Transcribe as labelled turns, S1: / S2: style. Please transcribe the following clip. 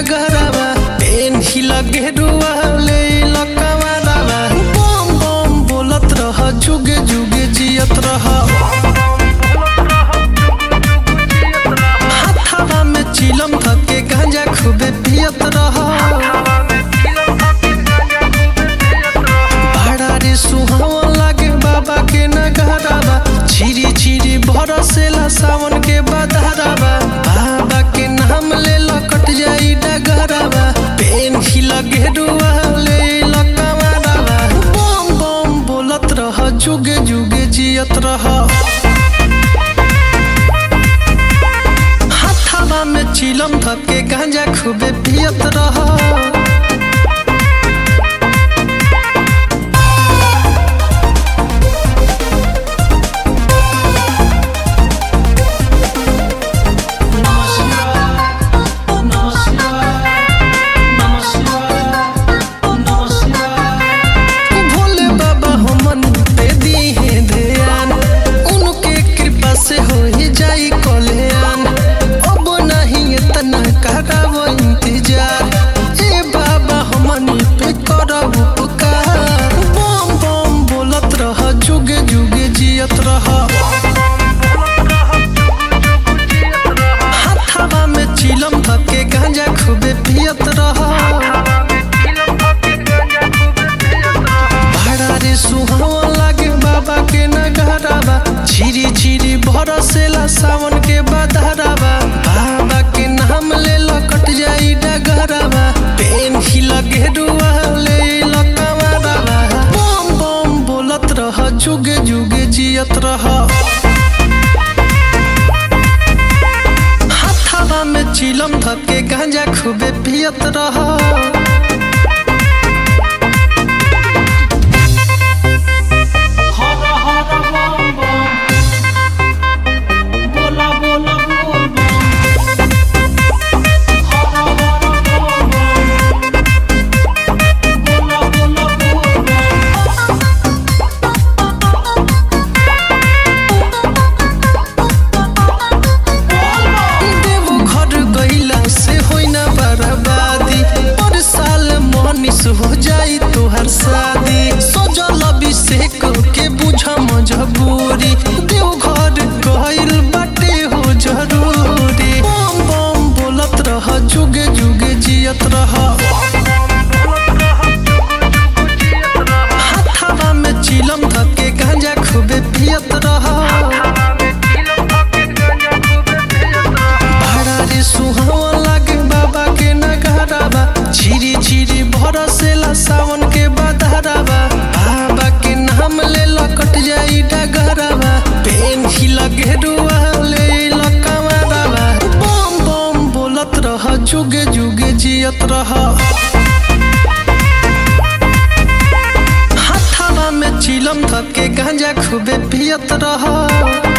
S1: डगरवा PAN ही लगे रुआ ले लकवा रवा बम बम बोलत रह जुगे जुगे जियत रह हाथावा में चिलम धके गांजा खूबे पियत रह बड़ा रे सुहावन लागे बाबा के नगरवा छिरी छिरी बरसेला सावन के बदहरवा बाबा के नाम ले लकट जाई डगरवा पेन ही लगे रुआ ले लकवा रवा बम बम बोलत रह जुगे जुगे जियत रह हाथावा में चिलम धके गांजा खूबे पियत रह भोले बाबा हमन पे दीहे ध्यान उनके कृपा से हो ही जाई कल्याण अब नहीं इतना करावो इंतजार ए बाबा हमन पे करब उपकार बम बम बोलत रह जुगे जुगे जियत रह हाथावा में चिलम धके गांजा खूबे पियत रह भाड़ा रे सुहावन लागे बाबा के नगरवा छिरी छिरी बरसेला सावन के बदहरवा बाबा के नाम ले लकट जाई डगरवा पेन ही लगे रुआ ले लकवा रवा बम बम बोलत रह जुगे जुगे जियत रह हाथावा में चिलम धके गांजा खूबे पियत रह
S2: हर हर बम बम बोला बोला बोल बम हर हर बम बम बोला बोला बोल बम
S1: देवो घर गईला से होई ना बर्बादी पर साल मनीष हो जाई तोहर शादी सजल अभिषेक के बुझ मजबूरी देव घर गईल बाटे हो जरूरी बम बम बोलत रह जुगे जुगे जियत रह हाथावा में चिलम धके गांजा खूबे पियत रह भाड़ा रे सुहावन लागे बाबा के नगरवा छिरी छिरी बरसेला सावन के बदहरवा बाबा के नाम ले लकट जाई डगरवा पेन ही लगे रुआ ले लकवा रवा बम बम बोलत रह जुगे जुगे जियत रह हाथावा में चिलम धके गांजा खूबे पियत रह